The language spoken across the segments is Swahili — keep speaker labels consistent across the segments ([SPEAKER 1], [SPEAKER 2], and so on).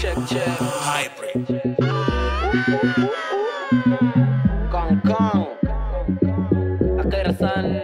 [SPEAKER 1] check, check.
[SPEAKER 2] Hybrid.
[SPEAKER 1] Kong Kong. Akarasan.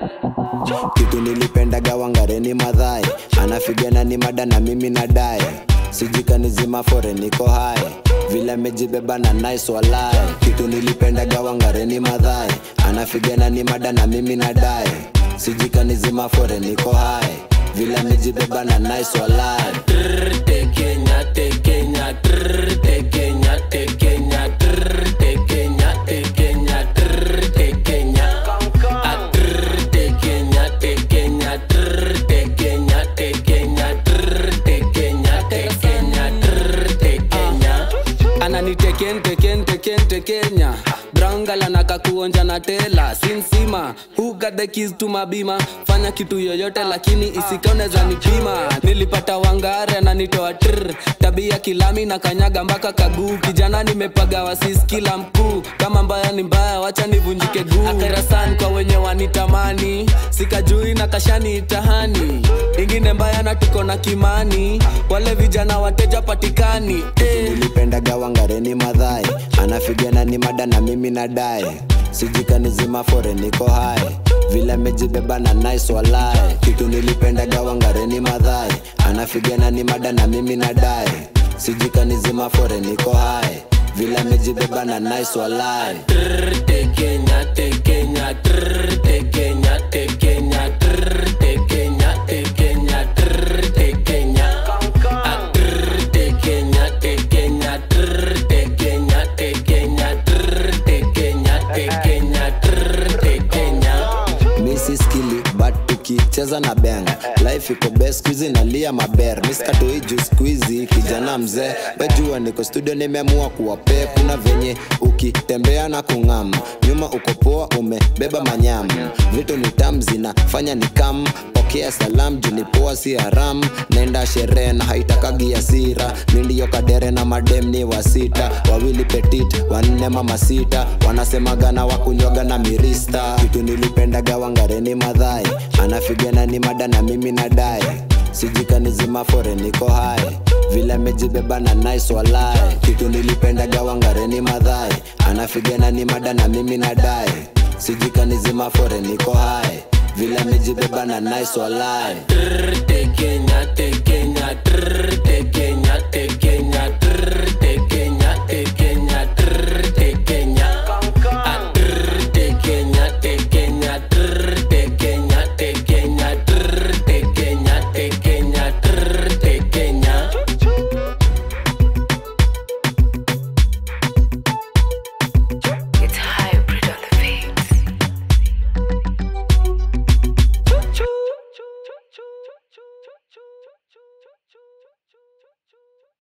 [SPEAKER 3] kitu nilipendaga wangareni madhai anafigana ni mada na mimi nadai sijikanizima fore niko hai vile amejibeba na nice walai kitu nilipendaga wangareni madhai anafigana ni mada na mimi nadai sijikanizima fore niko hai vile amejibeba na nice walai
[SPEAKER 1] Trrr, te Kenya, te Kenya, trrr, te Kenya, te Kenya, trrr, te Kenya, te Kenya, trrr, te Kenya. Ah, trrr, te Kenya, te Kenya, trrr, te Kenya, te Kenya, trrr, te Kenya, te Kenya, trrr, te Kenya.
[SPEAKER 4] ananiteken teken teken tekenya brangala nakakuonja na tela sinsima who got the keys to mabima fanya kitu yoyote lakini isikoneza nipima nilipata wangare ananitoa tr tabia kilami na kanyaga mpaka kaguu kijana nimepaga wasis kila mkuu kama mbaya ni mbaya wacha nivunjike guu akarasan kwa wenye wanitamani sikajui na kashani itahani ingine mbaya na tuko na kimani wale vijana wateja patikani eh.
[SPEAKER 3] nilipendaga wangareni madhai anafigana ni mada na mimi nadai sijikanizima fore niko hai vile amejibeba na nice walai kitu nilipendaga wangareni madhai anafigana ni mada na mimi nadai sijikanizima fore niko hai vile amejibeba na nice walai
[SPEAKER 1] Trrr, te Kenya, te Kenya, trrr, te Kenya, te Kenya, trrr, te Kenya, te Kenya, trrr, te Kenya. Ah, trrr, te Kenya, te Kenya, trrr, te Kenya, te Kenya, trrr, te Kenya, te Kenya, trrr, te Kenya.
[SPEAKER 3] misi skili but tukicheza na beng life iko best skuizi nalia maber miskatoi juu skuizi kijana mzee wejua niko studio nimeamua kuwa pep na venye ukitembea na kung'am nyuma uko poa umebeba manyam vitu ni tam zinafanya ni kam pokea salam juu ni poa si haram nenda sherehe na haitakagi asira mindiyo kadere na madem ni wasita wawili petit wanne mama sita wanasemaga na wakunywaga na mirista kitu nilipendaga wangareni madhai anafigana ni mada na mimi nadai sijikanizima fore niko hai vile amejibeba na nice walai kitu nilipendaga wangareni madhai anafigana ni mada na mimi nadai sijikanizima fore niko hai vile amejibeba na nice walai
[SPEAKER 1] Trrr, te Kenya, te Kenya, trrr, te Kenya.